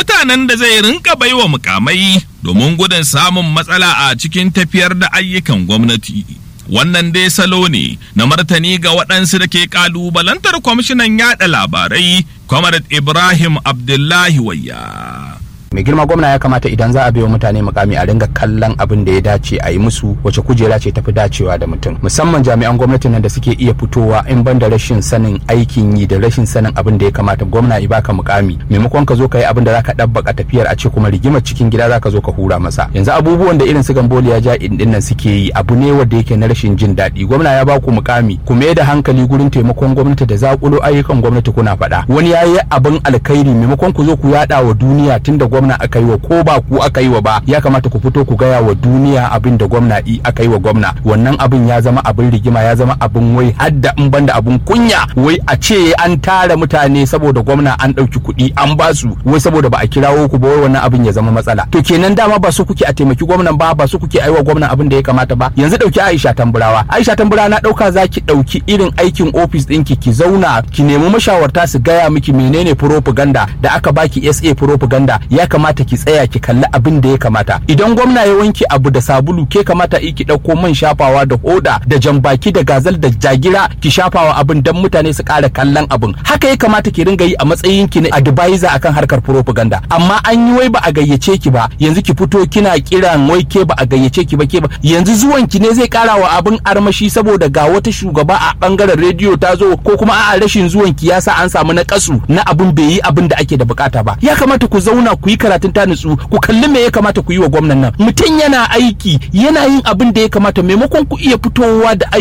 mutanen da zai rinka baiwa mukamai domin gudun samun matsala a cikin tafiyar da ayyukan gwamnati. Wannan dai salo ne na martani ga waɗansu da ke ƙalubalantar kwamishinan yaɗa labarai, Comrade Ibrahim Abdullahi Wayya. mai girma gwamna ya kamata idan za a biyo mutane mukami a ringa kallon abin da ya dace a yi musu wace kujera ce tafi dacewa da mutum musamman jami'an gwamnatin nan da suke iya fitowa in ban da rashin sanin aikin yi da rashin sanin abin da ya kamata gwamna ya baka mukami maimakon ka zo ka yi abin da zaka dabbaka tafiyar a ce kuma rigimar cikin gida zaka zo ka hura masa yanzu abubuwan da irin su gamboli ya ja din nan suke yi abu ne wanda yake na rashin jin daɗi gwamna ya baku mukami ku mai da hankali gurin taimakon gwamnati da zakulo ayyukan gwamnati kuna faɗa wani ya yi abin alkhairi maimakon ku zo ku yaɗa wa duniya tunda gwamna aka yi wa ko ba ku aka yi wa ba ya kamata ku fito ku gaya wa duniya abin da gwamna i aka yi wa gwamna wannan abin ya zama abin rigima ya zama abin wai hadda in banda abin kunya wai a ce an tara mutane saboda gwamna an ɗauki kuɗi an ba su wai saboda ba a kirawo ku ba wai wannan abin ya zama matsala to kenan dama ba su kuke a taimaki gwamnan ba ba su kuke aiwa gwamnan abin da ya kamata ba yanzu ɗauki Aisha Tamburawa Aisha Tamburawa na ɗauka za ki ɗauki irin aikin ofis ɗinki ki zauna ki nemi mashawarta su gaya miki menene propaganda da aka baki SA propaganda ya kamata ki tsaya ki kalli abin da ya kamata idan gwamna ya wanke abu da sabulu ke kamata ki ɗauko man shafawa da hoda da jambaki da gazal da jagira ki shafawa abin dan mutane su ƙara kallon abin haka ya kamata ki ringa yi a matsayin ki na advisor akan harkar propaganda amma an yi wai ba a gayyace ki ba yanzu ki fito kina kiran wai ke ba a gayyace ki ba ke ba yanzu zuwan ki ne zai ƙara wa abin armashi saboda ga wata shugaba a bangaren rediyo ta zo ko kuma a'a rashin zuwan ki yasa an samu na kasu na abin bai yi abin da ake da bukata ba ya kamata ku zauna ku yi karatun ta nutsu ku kalli me ya kamata ku yi wa gwamnan nan mutum yana aiki yana yin abin da ya kamata maimakon ku iya fitowa da